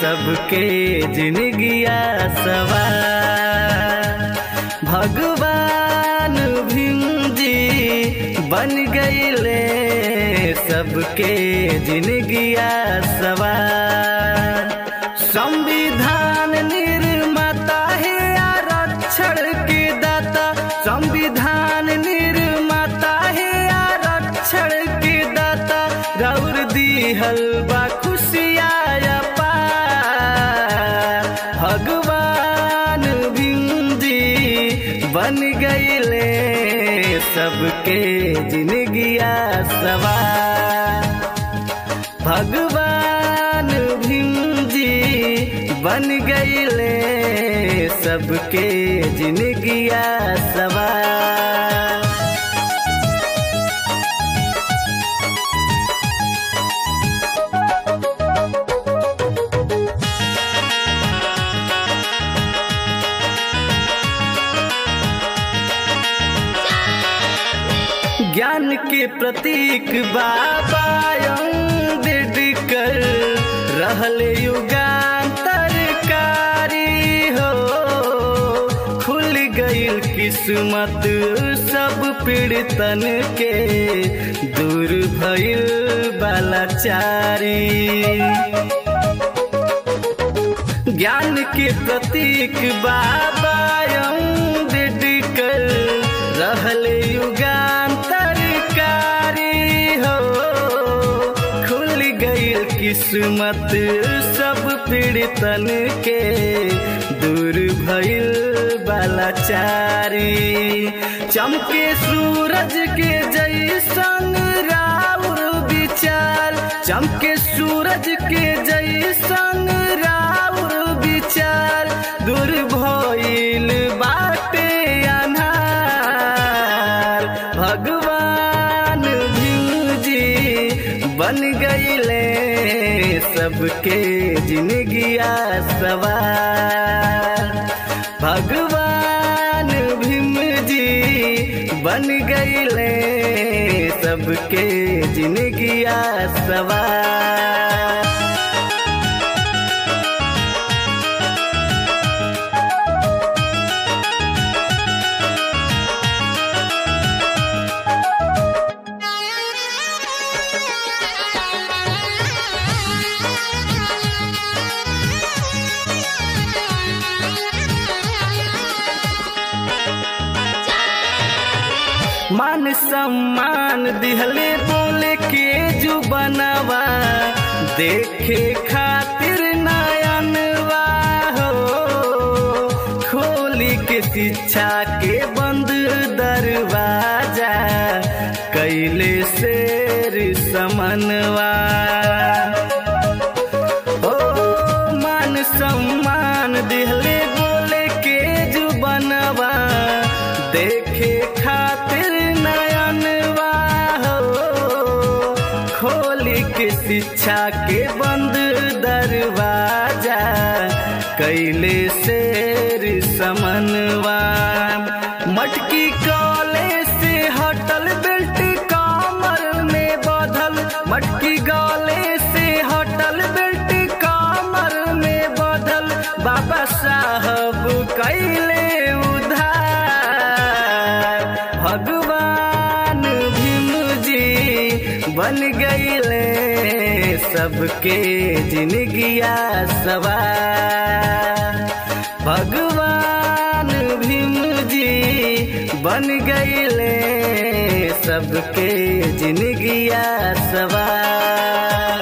सबके जिंदगिया सवार भगवान भीम जी बन गईले सबके जिंदगिया सवार संविधान निर्माता है आरक्षण के दाता संविधान निर्माता है आरक्षण के दाता गौर दिहल बा खुशिया पार भगवान भीम जी बन गईले सबके जिंदगिया सवार भगवान भीम जी बन गईले सबके जिंदगिया सवार ज्ञान के प्रतीक बाबा अम्बेडकर रहले युगांतरकारी हो खुल गईल किस्मत सब पीड़ितन के दूर भइल बालाचारी ज्ञान के प्रतीक बाबा अम्बेडकर रहले युगांतरकारी हो खुल गईल किस्मत सब पीड़ितन के दूर भइल बालाचारी चमके सूरज के जैसन राउर विचार चमके सूरज के जैसन राउर विचार दूर भइल बाटे अनार भगवान भीम जी बन गईले सबके जिंदगिया सवार भगवान भीम जी बन गईले सबके जिंदगिया सवार मान सम्मान दिहले बोले के जो बनवा देखे खातिर नयनवा हो खोली के शिक्षा के बंद दरवाजा कैले शेर समनवा ओ मान सम्मान दिहले बोले के जो बनवा देखे खातिर नयनवा हो खोली के शिक्षा के बंद दरवाजा कैले शेर समनवा मटकी कॉले से हटल बेल्ट कमर में बधल मटकी गले से हटल बेल्ट कमर में बधल बाबा साहब कैले उधार भगवान भीम जी बन गईले सबके जिंदगिया सवार भगवान भीम जी बन गईले सबके जिंदगिया सवार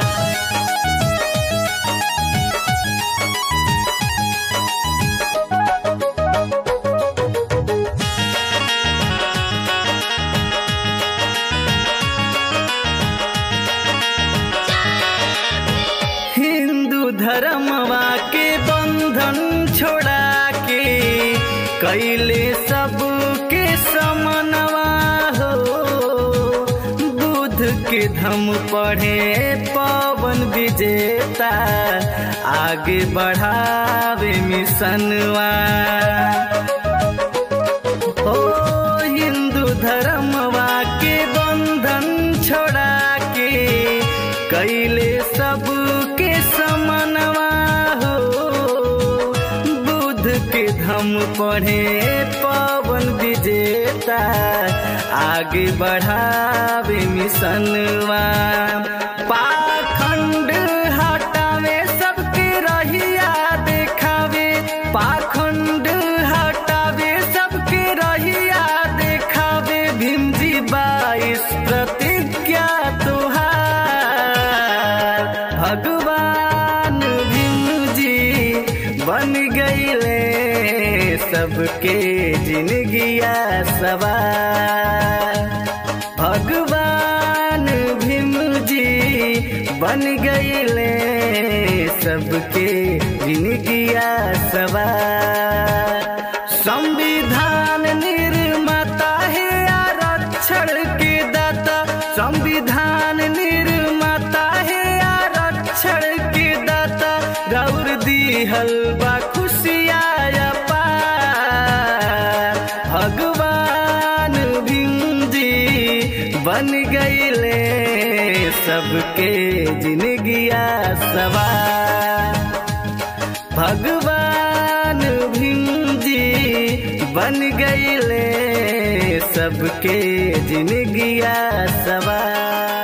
हिंदू धर्मवा के बंधन छोड़ा के कैले सबके समनवा हो बुध के धम पढ़े पवन विजेता आगे बढ़ावे मिशनवा ओ हिंदू धर्मवा के बंधन छोड़ा के कैले सबके समनवा धम पढ़े पवन विजेता आगे बढ़ावे मिशनवा पाखंड हटावे सबके रहिया देखावे पाखंड हटावे सबके रहिया देखावे भीमजी बाईस प्रतिज्ञा तुहार भगवान भीमजी बन गईले सबके जिंदगिया सवार भगवान भीमजी बन गईले सबके जिंदगिया सवार संविधान निर्माता है आरक्षण के दाता संविधान निर्माता है आरक्षण के दाता गौर दिहल बा खुशिया पार भगवान भीमजी बन गईले सबके जिंदगिया सवार भगवान भीमजी बन गईले सबके जिंदगिया सवार